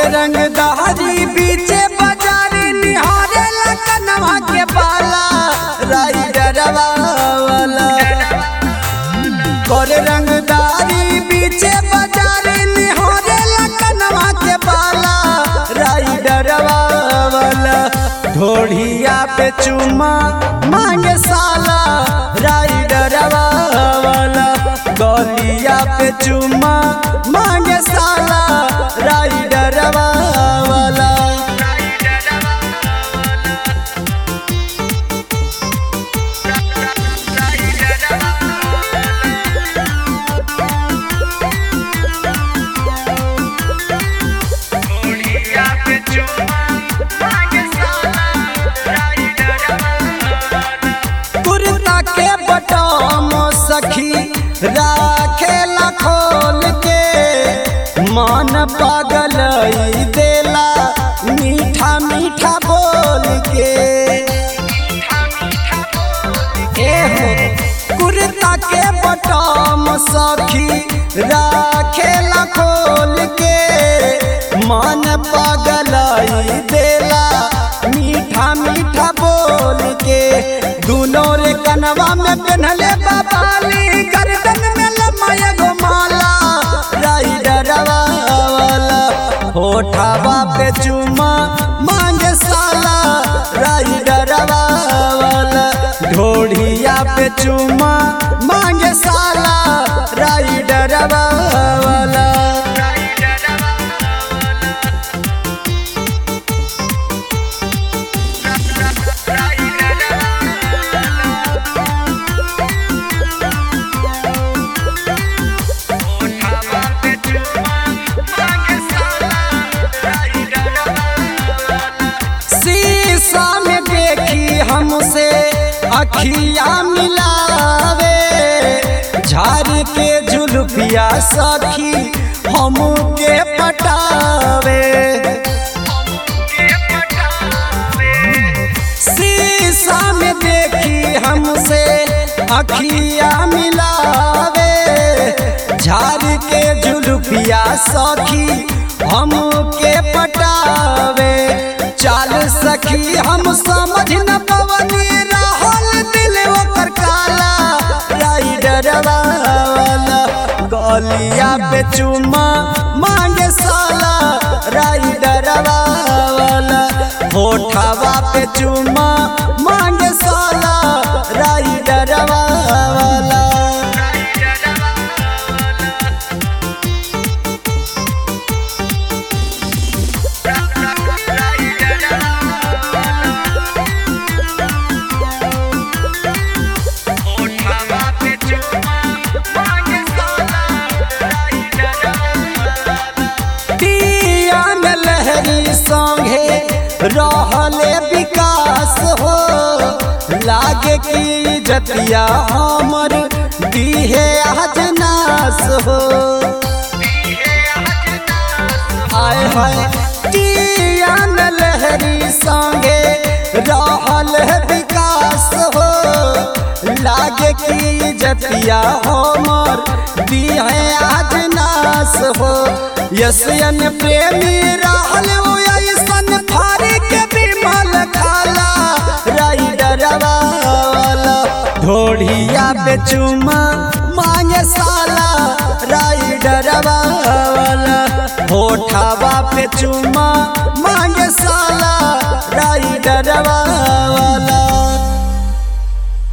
रंग दहरी बीचे बाजारी निहारे लखनवा के बाला राइडरवा वाला कर रंगदारी बीचे बाजारी निहारे लखनवा के बाला राइडरवा वाला ढोढ़िया पे चुमा मांगे साला राइडरवा वाला गलिया पे चुमा मांगे साला राइडरवा वाला कुर्ता के बटम सखी राखे खोल के मन पागल देला मीठा मीठा बोल के ए हो कुर्ता के बटम सखी राखे खोल के मन पागल देला मीठा मीठा बोल के दुनो रे कनवा में पहनले बाबाली गर्दन में लमाया गो माला राइडरवा वाला होठावा पे चुमा मांगे साला राइडरवा वाला ढोढ़िया पे चुमा मांगे साला राइडरवा वाला शीशा में देखी हमसे अखिया मिलावे झाड़ के जुल्फिया सखी हम के पटावे शीशा में देखी हमसे अखिया मिलावे झाड़ के जुल्फिया सखी हम के पटावे चाल सखी हम समझ न पवनी रहल दिल ओकर काला राइडरवा वाला गलिया पे चुमा मांगे साला राइडरवा वाला होठवा पे चुमा मांगे साला राइडरवा वाला पियान लहरी संगे रहले विकास हो लागे की जतिया हमर दीहे अजनास हो आय हाय पियान लहरी संगे रहल विकास हो लागे की जतिया हमर दीहे अजनास हो यसियन प्रेमी रहल वो ऐसन फारी के विमल खाला राइडरवा वाला ढोढ़िया पे चुमा मांगे साला राइडरवा वाला होठावा पे चुमा मांगे साला राइडरवा